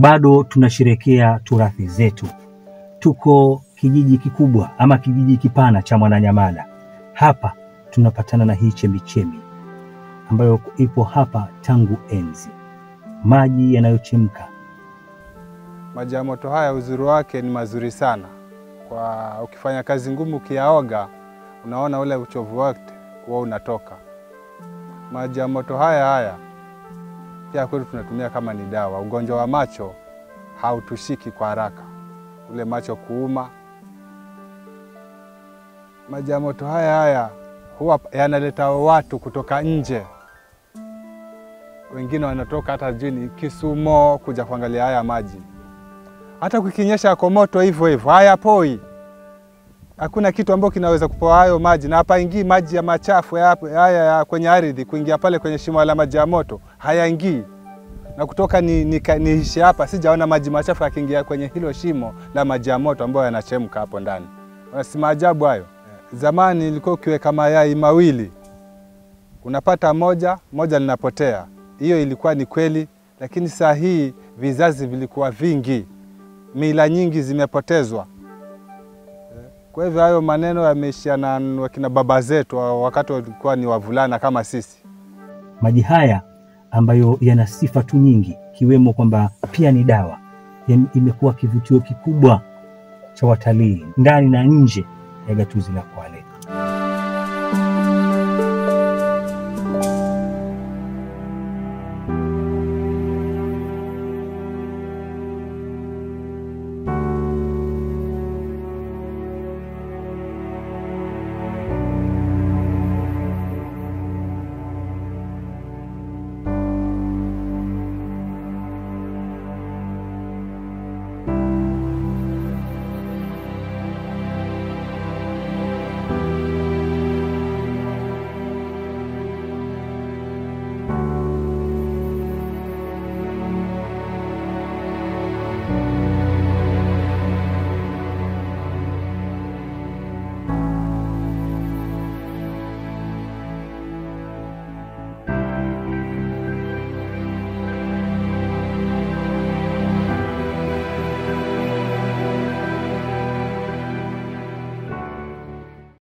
bado tunasherekea turathi zetu. Tuko kijiji kikubwa ama kijiji kipana cha Mwananyamala. Hapa tunapatana na hii chemichemi ambayo ipo hapa tangu enzi, maji yanayochemka. Maji ya moto haya uzuri wake ni mazuri sana kwa ukifanya kazi ngumu, ukiyaoga unaona ule uchovu wote huwa unatoka. Maji ya moto haya haya pia kwetu tunatumia kama ni dawa. Ugonjwa wa macho hautushiki kwa haraka, ule macho kuuma. Maji ya moto haya haya huwa yanaleta watu kutoka nje, wengine wanatoka hata jini Kisumo kuja kuangalia haya maji. Hata kukinyesha yako moto hivyo hivyo, hayapoi. Hakuna kitu ambacho kinaweza kupoa hayo maji, na hapaingii maji ya machafu ya haya ya kwenye ardhi kuingia pale kwenye shimo la maji ya moto, hayaingii. Na kutoka ni, ni, niishi hapa sijaona maji machafu yakiingia kwenye hilo shimo la maji ya moto ambayo yanachemka hapo ndani. Si maajabu hayo? Zamani ilikuwa ukiweka mayai mawili unapata moja moja linapotea. Hiyo ilikuwa ni kweli, lakini saa hii vizazi vilikuwa vingi, mila nyingi zimepotezwa. Kwa hivyo hayo maneno yameishia na wakina baba zetu wakati walikuwa ni wavulana kama sisi. Maji haya ambayo yana sifa tu nyingi, ikiwemo kwamba pia ni dawa, imekuwa kivutio kikubwa cha watalii ndani na nje ya gatuzi la Kwale.